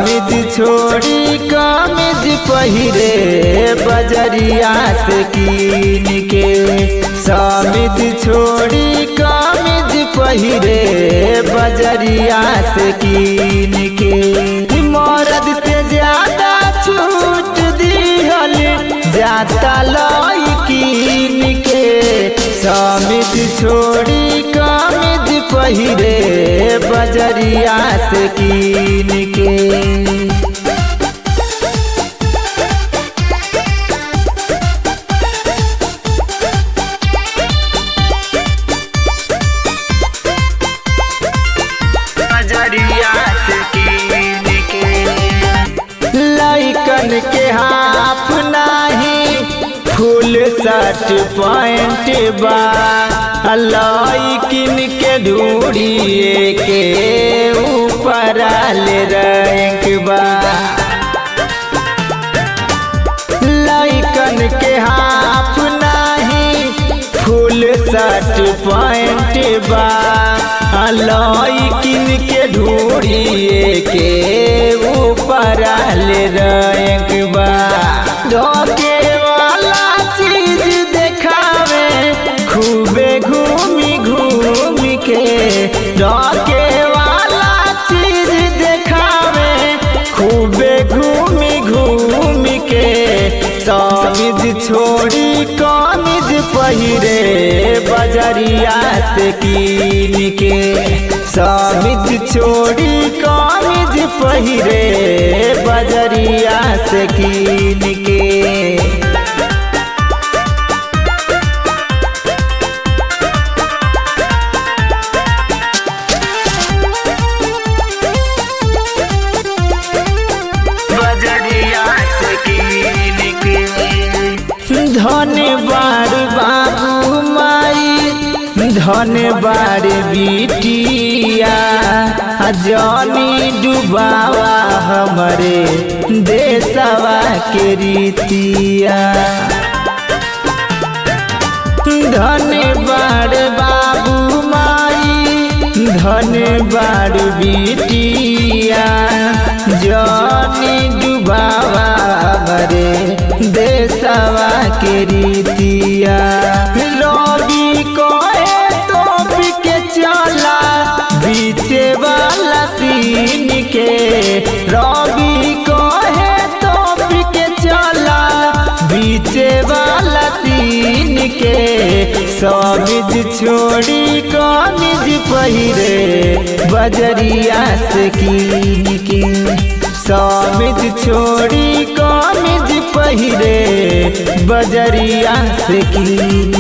समिज छोड़ी कमिज पहिरे बजरिया से कीन के समिज छोड़ी कमिज पहिरे बजरिया से कीन के मरद से ज्यादा छूट दिहल जाता लई कीन के समिज छोड़ी कमिज पहिरे बजरिया से कीन के बजरिया से कीन के लइकन के हाफ नाही फुल शर्ट पैंट बा लइकिन के ढूढ़िए के ऊपर ले रैंक बा लइकन के हाफ नाही फुल शर्ट पैंट बा लइकिन के ढूढ़िए के ऊपर ले रैंक बा धोके वाला चीज देखावे खूबे घूमी घूमी के धोके वाला चीज देखावे खूबे घूमी घूमी के समिज छोड़ी कमिज पहिरे बजरिया से कीन के समिज छोड़ी कमिज पहिरे बजरिया से कीन के बजरिया से कीन के धन बार बाबू माई धन बार बिटिया जनी डुबावा हमरे देशवा के रीतिया धन बार बाबू माई धन बार बिटिया जनी डुबावा मरे देशवा के रीतिया रवि कोए तोप के चला बीचे वाला सीन के रवि कोहे तोप के चला बीचे वाला सीन के समिज छोड़ी कमिज पहिरे बजरिया से कीन के समिज छोड़ी कमिज पहिरे बजरिया से कीन